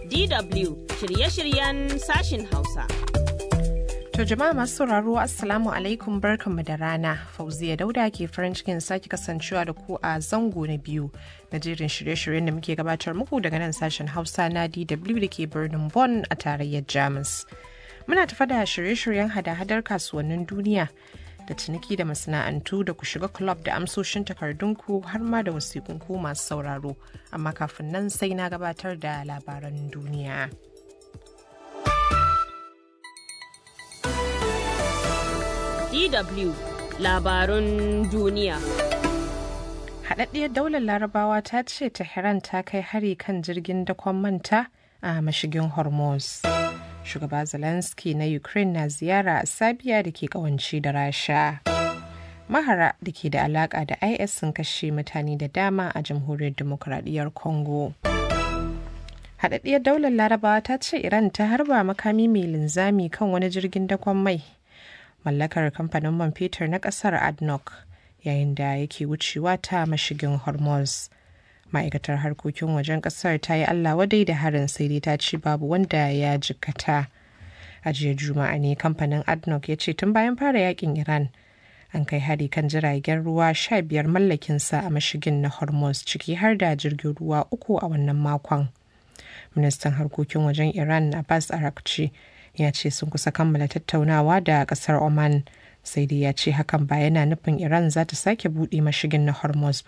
DW shirye-shiryen sashin Hausa. To jama'a masu sauraro Assalamu alaikum barkanmu da rana. Fauziya Dauda ke farin cikin sake kasancewa da ku a zango na biyu na jerin shirye-shiryen da muke gabatar muku daga nan sashen Hausa na DW da ke birnin Bonn a tarayyar Jamus. Muna tafa da shirye-shiryen hada-hadar kasuwannin duniya da ciniki da masana'antu da ku shiga club da amsoshin takardunku har ma da wasiƙunku masu sauraro. Amma kafin nan sai na gabatar da labaran duniya. DW labarun duniya. Haɗaɗɗiyar daular larabawa ta ce Tehran ta kai hari kan jirgin dakon manta a mashigin Hormuz. Shugaba Zelensky na Ukraine na ziyara a Sabiya da ke kawanci da Rasha. Mahara da ke da alaƙa da IS sun kashe mutane da dama a jamhuriyar demokuraɗiyyar Congo. Haɗaɗɗiyar daular larabawa ta ce Iran ta harba makami mai linzami kan wani jirgin dakon mai mallakar kamfanin man fetur na kasar adnoc yayin da yake wucewa ta mashigin hormuz ma'aikatar harkokin wajen kasar ta yi allah wadai da harin sai dai ta ce babu wanda ya jikkata a jiya juma'a ne kamfanin adnoc ya ce tun bayan fara yakin iran an kai hari kan jiragen ruwa sha biyar mallakinsa a mashigin na hormuz ciki har da jirgin ruwa uku a wannan makon ministan harkokin wajen iran abbas arakci ya ce sun kusa kammala tattaunawa da kasar oman sai dai ya ce hakan ba yana nufin iran za ta sake buɗe mashigin na hormuz